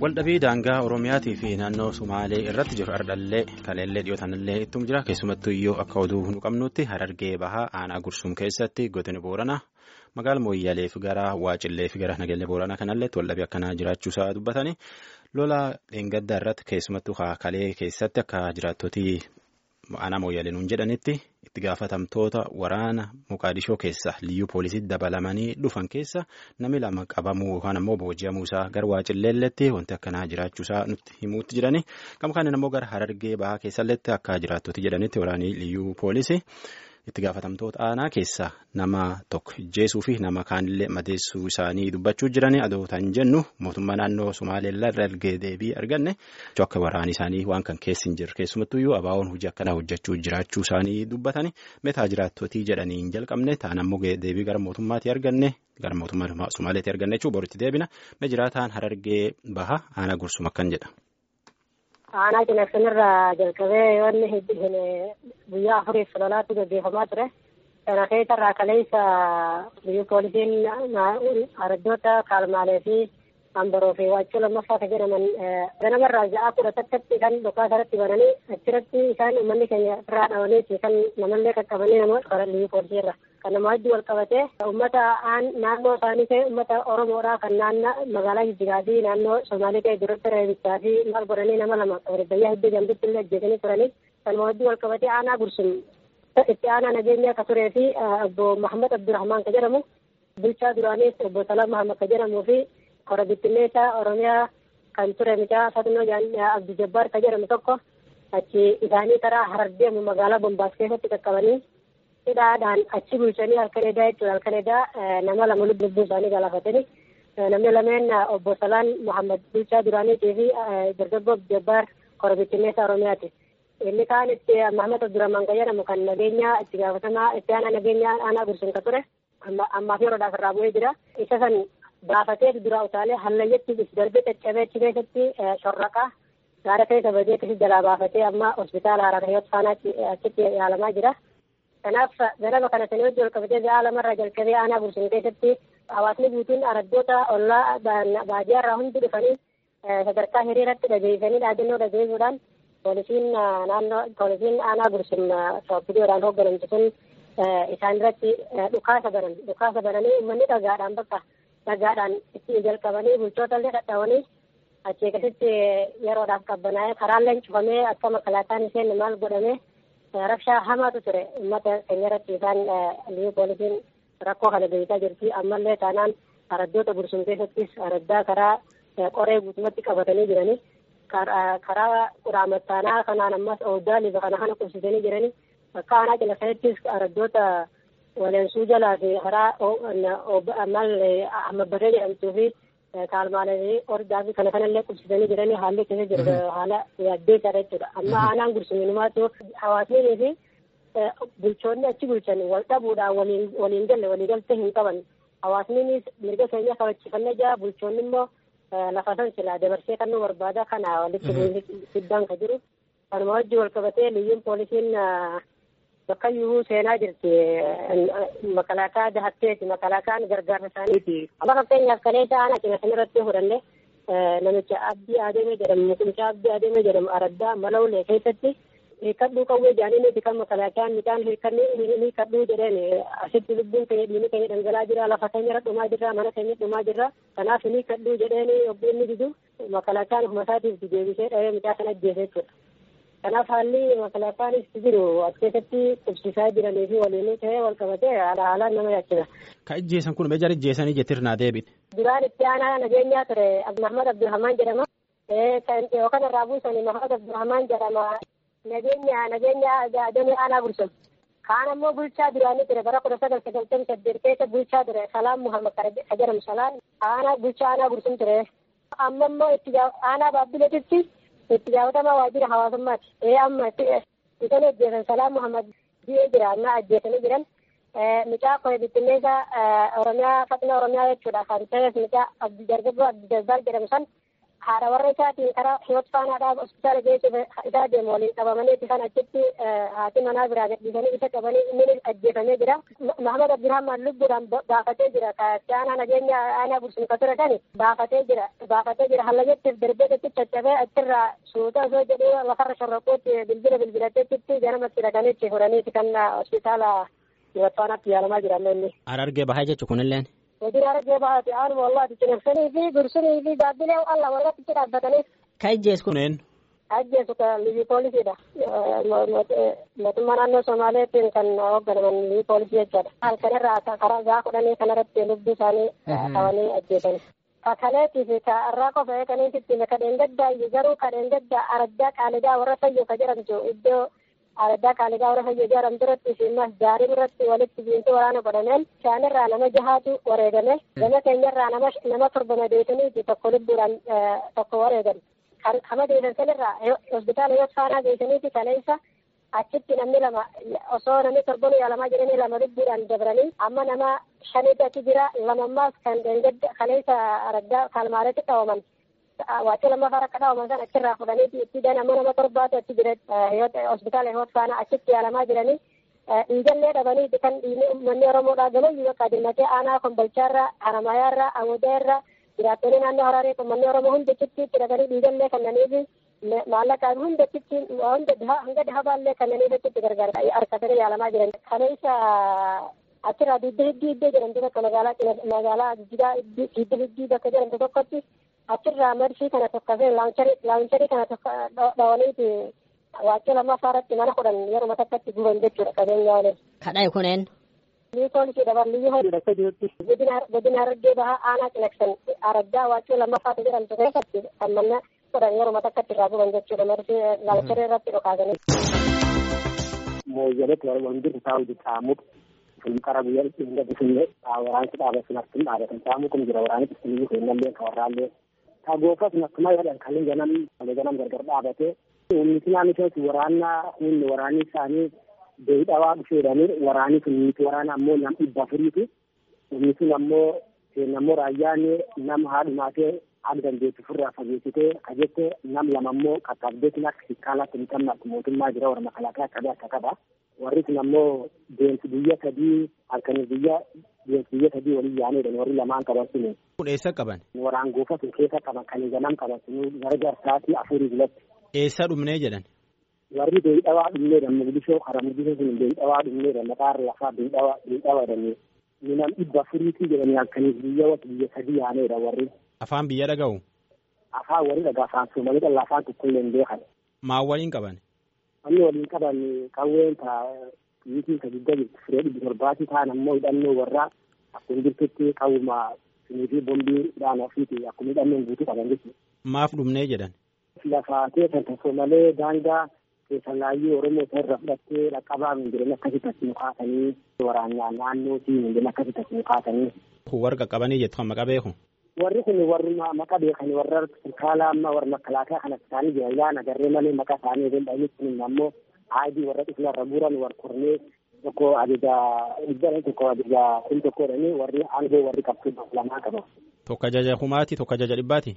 Waldhabii daangaa Oromiyaatii fi naannoo Sumaalee irratti jiru ardhallee kaleellee dhiyootanillee ittum jira keessumattuu iyyuu akka oduu nu qabnutti harargee bahaa aanaa gursum keessatti godina booranaa magaala mooyyaalee fi gara waacillee fi gara nageellee booranaa kanalleetti waldhabii akkanaa jiraachuusaa dubbatanii lola dheengaddaa irratti keessumattuu kalee keessatti akka jiraattotii aanaa mooyyaalee nuun jedhanitti itti gaafatamtoota waraana muqaadishoo keessa liyyuu poolisii dabalamanii dhufan keessa namni lama qabamuu yookaan ammoo booji'amuu isaa gara waacilleelletti wanti akkanaa jiraachuusaa nutti himuutti jirani gama kaaniin ammoo gara harargee bahaa keessalletti akka jiraattoti jedhanitti waraanii liyyuu poolisii itti gaafatamtoota aanaa keessa nama tokko ijjeesuu fi nama kaanillee madeessuu isaanii dubbachuu jirani adootaan jennu mootummaa naannoo Sumaaleellaa irra ergee deebii arganne akka waraanii isaanii waan kan keessi hin jirre keessumattuyyuu abaawoon hojii akkanaa hojjechuu jiraachuu isaanii dubbatani meetaa jiraattotii jedhanii hin jalqabne ta'an ammoo deebii gara mootummaatii arganne gara mootummaa Sumaaleetii arganne jechuun boritti deebina mee jiraataan harargee baha aanaa gursum akkan jedha. Aanaa cinaqsinirraa jalqabee yoonni guyyaa afuriif lolaatti gaggeeffamaa ture. Kana keessarraa kaleessa biyyi poolisiin araddoota kaalmaalee fi ambaroo fi waachuu lammaffaa kan jedhaman ganamarraa ja'a kudha takkatti kan dhukaasa irratti bananii achirratti isaan uummanni keenya irraa dhawanii kan namallee qaqqabanii namoota karaa biyyi poolisii irra kan nama hedduu wal qabatee uummata naannoo isaanii ta'e uummata oromoodhaa kan naannoo magaalaa jijjigaa fi naannoo somaalii ta'e duratti reebichaa fi maal godhanii nama lama biyya hedduu jambitti illee ajjeesanii turanii kan nama hedduu wal qabatee aanaa gursum itti aanaa nageenya akka turee fi obbo Mahammad Abdurrahmaan ka jedhamu bulchaa duraaniis obbo Salaam Mahammad ka jedhamuu fi kora bittinneessaa Oromiyaa kan ture mucaa Fatnoo Abdi Jabbaar ka jedhamu tokko achi isaanii karaa harar deemu magaalaa Bombaas keessatti qaqqabanii hidhaadhaan achi bulchanii halkan edaa jechuudha halkan edaa nama lama lubbuu isaanii galaafatanii namni lameen obbo Salaan Muhammad bulchaa duraaniitii fi dargaggoo Abdi Jabbaar kora bittinneessaa Oromiyaati. Inni kaan itti Mahamad Abdurrahman kan jedhamu kan nageenyaa itti gaafatamaa itti aanaa nageenyaa aanaa gursun ka ture ammaaf yeroodhaaf irraa bu'ee jira. Isa san baafatee dura utaalee hallayyetti darbee caccabee achi keessatti shorraqaa gaara keessa badeetti jalaa baafatee amma hospitaala Haraarayyoot faanaatti achitti yaalamaa jira. Kanaaf ganama kana sanii wajjin wal qabatee ga'a lamarraa jalqabee aanaa gursun keessatti hawaasni guutuun araddoota ollaa baadiyyaarraa hundi dhufanii sadarkaa hiriiratti dhageessanii dhaadannoo dhageessuudhaan poolisiin naannoo poolisiin aanaa gursum viidiyoodhaan hoogganamtu sun isaan irratti dhukaasa banan dhukaasa bananii uummanni dhagaadhaan bakka dhagaadhaan itti jalqabanii bulchoota illee dhadhaawanii achii akkasitti yeroodhaaf qabbanaa'ee karaalleen cufamee akka makalaataan isheen maal godhamee rabshaa hamaatu ture uummata keenya irratti isaan liyu poolisiin rakkoo kana beekaa jirti ammallee taanaan araddoota gursum keessattis araddaa karaa qoree guutumatti qabatanii jiranii karaa quraamattaanaa kanaan ammas ooddaa liba kana kana qubsisanii jiranii akka aanaa cina sanattis araddoota waleensuu jalaa fi karaa maal amabbatee jedhamtuu fi kaalmaalee ordaa fi kana kanallee qubsisanii jiranii haalli keessa jiru haala yaaddeessaadha jechuudha amma aanaan gursuminumaatu hawaasnii fi bulchoonni achi bulchan wal dhabuudhaan waliin waliin galle waliigaltee hin qaban hawaasniinis mirga keenya kabachiifannee jira bulchoonni immoo lafa san silaa dabarsee kan nu barbaada kana walitti fiddaan ka jiru kanuma wajji wal qabatee liyyuun poolisiin bakka iyyuu seenaa jirti makalaakaa dahatteeti makalaakaan gargaarsa isaaniiti amma fakkeenyaaf kaleessa aanaa cina sanirratti fudhanne namicha abdii adeemee jedhamu mucaa abdii adeemee jedhamu araddaa malawulee keessatti hiikkadhuu qawwee jaaniiniti kan makalaakaan midhaan hiikkadhuu jedheen asitti lubbuun keenya dhiini keenya dhangalaa jira lafa keenya irra dhumaa jirra mana keenya dhumaa jirra kanaaf hiikkadhuu jedheen obbo inni didu makalaakaan ofuma isaatiif deebisee dhahee midhaa sana ajjeese jechuudha. Kanaaf haalli makalaakaanis jiru as keessatti qubsiisaa jiranii fi waliin ta'ee wal qabatee haala haalaan nama yaachisa. Ka ijjeesan kun meeshaan ijjeesanii jettirnaa deebite. Duraan itti aanaa nageenyaa ture Mahmad Abdulrahmaan jedhama. Yookaan irraa buusanii Mahmad Abdulrahmaan jedhama. Nageenya nageenya damee aanaa gursum. Kaan ammoo bulchaa duraanii ture bara kudha sagal sagaltamii saddeet keessa bulchaa ture Salaam Muhammad ka jedhamu Salaan aanaa bulchaa aanaa gursum ture. Amma immoo itti aanaa baabbileetitti itti gaafatamaa waajjira hawaasummaati. Ee amma isaan ajjeesan Salaam Muhammad bi'ee jira amma ajjeesanii jiran. Mucaa koo bittinneessa Oromiyaa Faxina Oromiyaa jechuudha kan ta'es mucaa dargaggoo Abdi Jabbaar jedhamu san haadha warra isaatiin karaa hiyoot faanaadhaaf hospitaala geessuuf isaa deemu waliin qabamanii kan achitti haati manaa biraa gadhiisanii isa qabanii inni ajjeefamee jira. Mahamad Abdirahmaan lubbuudhaan baafatee jira. Kaatti aanaa nageenya aanaa bursuun ka ture dhani baafatee jira. Baafatee jira hallayyetti darbeetti caccabee achirraa suuta osoo jedhee lafarra shorroquutti bilbila bilbilateetti ganamatti dhaqaniitti fudhaniiti kan hospitaala hiyoot faanaatti yaalamaa jiran inni. Harargee bahaa jechuun kunilleen. Hojiin harargee bahaati aanuma wallaati cinaksanii fi dursunii fi gaabbilee alla walirratti dhaabbatanii. Ka ijjees kuneen. Ajjeesu ka liyyuu poolisiidha. Mootummaa naannoo Somaaleetiin kan hoogganaman liyyuu poolisii jechaadha. Halkanirraa karaa gaa kudhanii kanarratti lubbuu isaanii qabanii ajjeesan. Kakaleetii fi irraa qofa eeganiititti kadheen gaddaa garuu kadheen gaddaa araddaa qaalidaa warra fayyoo ka jedhamtu iddoo araddaa qaalidaa warra fayyoo jedhamu duratti fi masjaarii irratti walitti biinti waraana godhameen isaanirraa nama jahaatu wareegame gama keenyarraa nama nama torba madeessanii tokko lubbuudhaan tokko wareegan. Kama deebisan sanirraa hospitaala yoo faanaa geessaniiti kaleessa achitti namni lama osoo namni torban yaalamaa jiranii lama lubbuudhaan dabranii amma nama shaniitu achi jira lamammaas kan deengadda kaleessa araddaa kaalmaaretti qabaman. Waacii lammaffaa akka dhawaman san achirraa fudhaniiti itti dan amma nama torbaatu achi jira hospitaala hiyoot faanaa achitti yaalamaa jiranii dhiigallee dhabaniiti kan dhiigni uummanni Oromoodhaa gamayyuu bakka dirmatee aanaa kombolchaarraa haramayaarraa amudaarraa jiraattonni naannoo Hararee uummanni Oromoo hundi achitti dhaqanii dhiigallee kannaniifi maallaqaan hunda achitti hunda hanga dhahabaallee kannaniif achitti gargaara harkatanii yaalamaa jiran. Kaleessa achirraa didda hiddii iddoo jedhamtu bakka magaalaa magaalaa jijjigaa didda hiddii bakka jedhamtu tokkotti achirraa marfii kana tokkofee laawuncharii kana tokko dhawaniiti waachii lammaffaa irratti mana kudhan yeroo takkatti guban jechuudha qabeenya waliin. Kadhaa kuneen. Lii poolisii dabalii hodhudha jirutti godina harargee bahaa aanaa cinaksan araddaa waachii lammaffaatu jedhamtu keessatti kan manna kudhan yeroo takkatti irraa guban jechuudha marfii laawuncharii irratti dhokaasanii. Mooyyaleetti wanti taa'u jechaamuudha. Kun qara guyyaa ittiin gadhiisinne waraansi dhaabbatun akkuma dhaabatan taa'amu kun jira waraanni ittiin kennallee ka warraallee. Ka goofas akkuma jedhan kan ganam ganam gargar dhaabate. Humni naannisees waraanaa humni waraanni isaanii beeyidhawaa dhufeedhanii waraanni sun miti waraana ammoo nam dhibba afuriiti. Humni sun ammoo ammoo raayyaan nama haadhumaatee haadha dandeettii ofirraa fageessitee ka jette nam lama ammoo qaqqabdeetiin akka shikkaalaatti hin qabne akka mootummaa jira warra makalaakaa qabee akka qaba. Warri sun ammoo deemsi biyya sadii halkanii biyya deemsi biyya sadii waliin yaanedha warri lamaan qaban suni. Kun eessa qaban? Waraan goofa sun keessa qaban kan ganam qaban sun gara jarsaatii afurii bilatti. Eessa dhumnee jedhan? warri beeyidhawaa dhumneedha mugdishoo kara mugdishoo sun beeyidhawaa dhumneedha maqaarra lafaa beeyidhawaa beeyidhawaa jedhanii minam dhibba afuriitii jedhanii halkaniif biyya wata biyya sadii yaaneedha warri. Afaan biyya dhaga'u? Afaan warri dhagaa afaan soomalee dhala afaan tokkollee hin beekan. Maal waliin qaban? Wanni waliin qaban qawween ta biyyitiin ka guddaa jirtu firee dhibbi torbaatii ta'an ammoo hidhannoo warraa akkuma jirtutti qawwuma sinii fi bombii hidhaan ofiiti akkuma hidhannoon guutuu qaban jechuudha. Maaf dhumnee jedhan? Lafaatee kan tokko malee daangaa keessalaayyuu Oromoo isa irra fudhattee dhaqqabaa minjiran akkasitti as nu kaasanii waraanaan naannootii minjiran akkasitti as nu kaasanii. Warra qaqqabanii jettu kan maqaa beeku? Warri kun warri maqaa beekan warra sirkaala amma warra makalaakaa kan isaanii jira ilaan agarree malee maqaa isaanii eegalanii kun ammoo aadii warra dhufna irra buuran warra kornee tokko ajaja iddoo tokko ajaja kun tokko jedhanii warri aangoo warri qabtu lamaa qaba. Tokko ajaja kumaati tokko ajaja dhibbaati?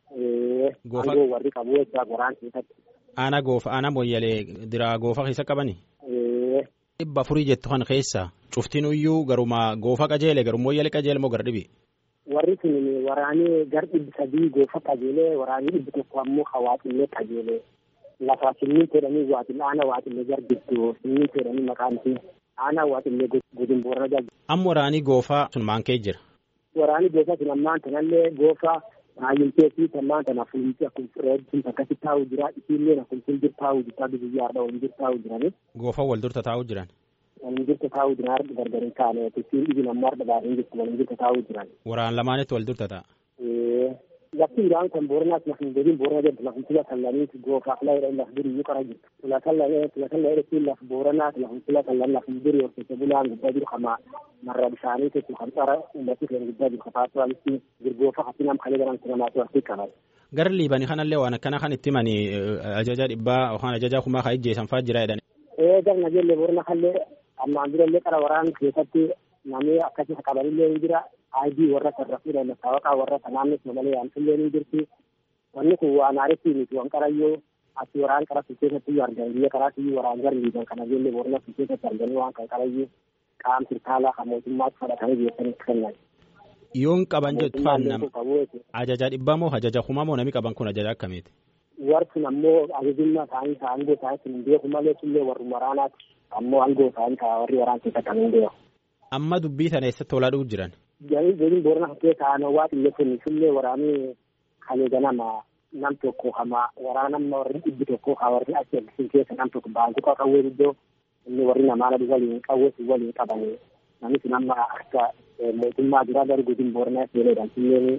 Aangoo warri qabu jechuudha goraan keessatti. Aanaa goofa aanaa mooyyalee diraa goofa keessa qabani? Dhibba afurii jettu kan keessa cuftiin iyyuu garuma goofa qajeele garuu mooyyalee qajeele moo gara dhibi? Warri sun waraanii gar dhibbi sadii goofa qajeelee waraanii dhibbi tokko ammoo hawaaxillee qajeelee lafa simmiintoo jedhanii waaxillee aanaa waaxillee gar giddu simmiintoo jedhanii maqaan isii aanaa waaxillee godin boorana jala. Amma waraanii goofaa sun maankee jira? Waraanii goofa sun ammaan tanallee goofa baay'intee fi tammaan tana fuulumti akkuma fireetiin akkasi taa'u jira isiillee akkuma fuuldura taa'u jirta biyya har'a waliin jira taa'u jirani. Goofa wal durta taa'u jiran. Waliin jirta taa'u jiran har'a gargar hin taane isiin dhibin amma har'a baadhee jirtu waliin jirta taa'u jiran. Waraan lamaanitti wal durta ta'a. Lafti biraan kan booranaas lafin gadiin boorana jedhu lafin tila kallaniiti goofaaf laayidha laf duri iyyuu qara jirtu. Tila kallanee tila kallanee jechuun laf booranaas lafin tila kallan lafin duri horsiise bulaan guddaa jiru kama marra bishaanii jechuun kan xara uummatni keenya guddaa jiru kafaatu walitti girgoofa hasinam kalee garan sinamaatu walitti qaban. Gara liibanii kanallee waan akkana kan itti himanii ajaja dhibbaa yookaan ajaja kumaa kan ijjeessan fa'aa jira jedhani. Ee gar nageellee boorana kallee ammaan durallee qara waraan keessatti namni akkasii qabanillee ni jira. ID warra sarrafuudha masaawaqaa warra naannoo Somalee yaamsillee ni jirti. wanni kun waan aaritti miti waan qarayyoo ati waraan qara su keessatti iyyuu argan biyya karaatti iyyuu waraan garri biisan kana ijoollee boorana su keessatti arganii waan kan qarayyuu qaam sirtaalaa kan mootummaatti fudhatanii geessanitti kennan. Yoon qaban jettu faannam ajaja dhibbaa moo ajaja kumaa moo namni qaban kun ajaja akkamiiti? Warri ammoo ajajummaa isaanii ta'an aangoo isaanii hin beeku malee illee warri waraanaati ammoo aangoo isaanii ta'a warri waraan keessatti kan hin beeku. Amma dubbii tana eessatti olaa dhufu jiran? Galiin boorana keessa aanawaa xiyyeeffannoo illee waraanii kalee ganama nam tokko kama waraanamma warri dhibbi tokko ka warri achi eegsisan keessa nam tokko baankuqa qawwee iddoo inni warri namaana waliin qawwee waliin qabanii namni sun amma akka mootummaa duraa garuu godin booranaa seenedhaan silleen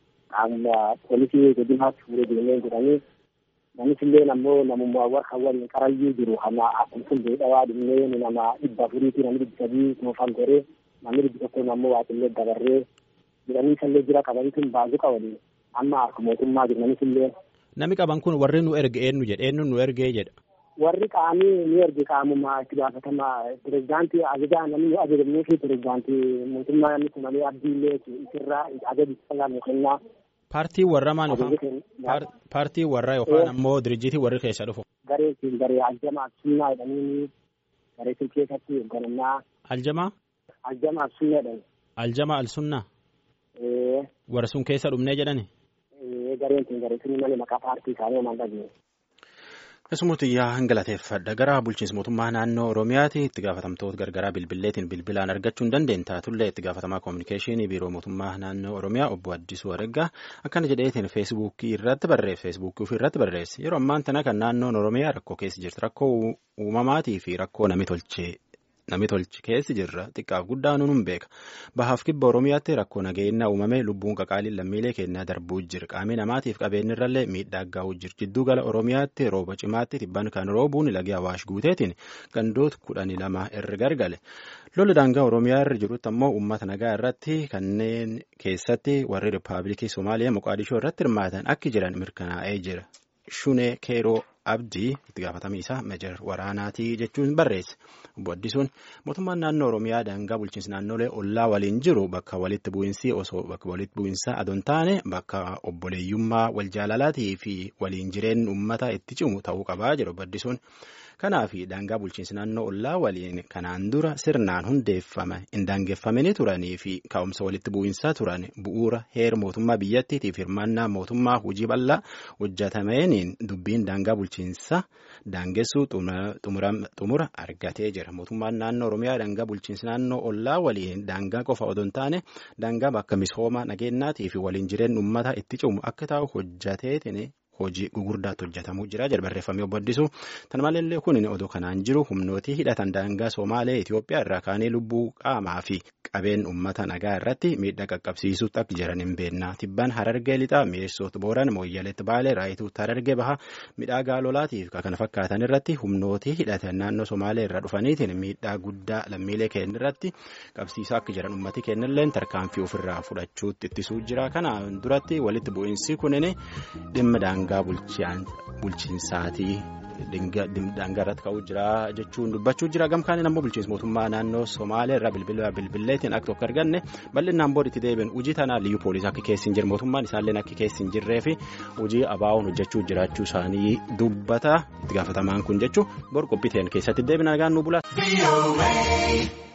amma poolisii godinaatti fuudhee deemee jedhanii namni silleen ammoo namummaa warra waliin qarayyuu jiru kama akkuma sun beedhawaa dhumnee nama dhibba afuriitii namni dhibbi sadii toofan goree namni dhibbi tokko ammoo waaqillee dabarree jedhanii sallee jira qabanii sun baankuqa waliin amma akka mootummaa jiraniif illee. Namni qaban kun warri nu erge eenyu jedha eenyu nu ergee jedha. Warri qaamii ni erge qaamuma itti gaafatama pirezidaantii ajajaa namni nu ajajamnee fi pirezidaantii mootummaa namni kun malee abdii illee isirraa ajaji salaa nu kennaa. Paartii warra maal yookaan paartii warra yookaan ammoo dirjiitii warri keessa dhufu. Garee siin garee aljamaa absunnaa jedhanii garee sun keessatti hoogganannaa. Aljamaa? Aljamaa absunnaa jedhani. Aljamaa alsunnaa? Warra sun keessa dhumnee jedhani? gareen kun garee sun malee maqaa paartii isaanii homaan dhageenye. Keessumutiyyaa hangalateeffadha gara bulchiinsa mootummaa naannoo Oromiyaati itti gaafatamtoota gargaraa bilbilleetiin bilbilaan argachuu hin dandeenye taatullee itti gaafatamaa koominikeeshinii biiroo mootummaa naannoo Oromiyaa obbo Addisuu Araggaa akkana jedheetiin feesbuukii irratti barreesse feesbuukii ofii irratti barreesse yeroo ammaan tana kan naannoon Oromiyaa rakkoo keessa jirti rakkoo uumamaatii fi rakkoo nami tolchee. Nami tolchi keessi jirra xiqqaaf guddaa nuun beeka bahaaf kibba oromiyaatti rakkoo nageenya uumame lubbuun qaqaaliin lammiilee keenyaa darbuu jira qaamii namaatiif qabeenyirrallee miidhaa gahu jira jidduu gala oromiyaatti rooba cimaatti tibban kan roobuun lagi awaash guuteetiin gandoota kudhanii lama irra gargale lolli daangaa oromiyaa irra jirutti ammoo uummata nagaa irratti kanneen keessatti warri rippaabilikii somaaliyaa moqaadishoo irratti hirmaatan akki jiran mirkanaa'ee jira shunee keeroo. abdii itti gaafatamii isaa meejar waraanaatii jechuun barreesse obbo Addisuun mootummaan naannoo Oromiyaa daangaa bulchiinsa naannolee ollaa waliin jiru bakka walitti bu'iinsi osoo bakka walitti bu'iinsa adoon taane bakka obboleeyyummaa wal jaalalaatii fi waliin jireenya uummata itti cimu ta'uu qabaa jedhu obbo Addisuun. Kanaaf daangaa bulchiinsa naannoo ollaa waliin kanaan dura sirnaan hundeeffame hin daangeffamanii turanii fi ka'umsa walitti bu'iinsaa turan bu'uura heera mootummaa biyyattiitiif hirmaannaa mootummaa hojii bal'aa hojjetameeniin dubbiin daangaa bulchiinsa daangessuu xumura argatee jira. Mootummaan naannoo Oromiyaa daangaa bulchiinsa naannoo ollaa waliin daangaa qofa odoo hin taane daangaa bakka misooma nageenyaatii fi waliin jireenya uummata itti cimu akka taa'u hojjeteetiin. hojii gugurdaatti hojjetamuu jira jedha barreeffamee obbo Addisuu tan maleellee kun odoo kanaan jiru humnootii hidhatan daangaa Somaalee Itoophiyaa irraa kaanii lubbuu qaamaa fi qabeen uummata nagaa irratti miidhaa qaqqabsiisuutti akka jiran hin beekna tibbaan harargee lixaa mi'eessoota booran mooyyaleetti baalee raayituutti harargee baha midhaa gaalolaatiif kana fakkaatan irratti humnootii hidhatan naannoo Somaalee irraa dhufaniitiin miidhaa guddaa lammiilee keenya irratti qabsiisaa akka jiran uummati keenyallee tarkaanfii ofirraa fudhachuutti ittisuu jira kanaan duratti walitti bu'iinsi kunin dhimma daangaa. daangaa bulchiinsaatii daangaa irratti ka'uu jira jechuun dubbachuu jira gamkaan ammoo bulchiinsa mootummaa naannoo somaalee irraa bilbila bilbilleetiin akka tokko arganne bal'inaan booditti deebiin hojii tanaa liyyuu poolisii akka keessi hin jirre mootummaan isaallee akka keessi hin jirree fi hojii abaa'oon hojjechuu jiraachuu isaanii dubbata itti gaafatamaan kun jechuu bor qophiiteen keessatti deebina nagaan nu bula.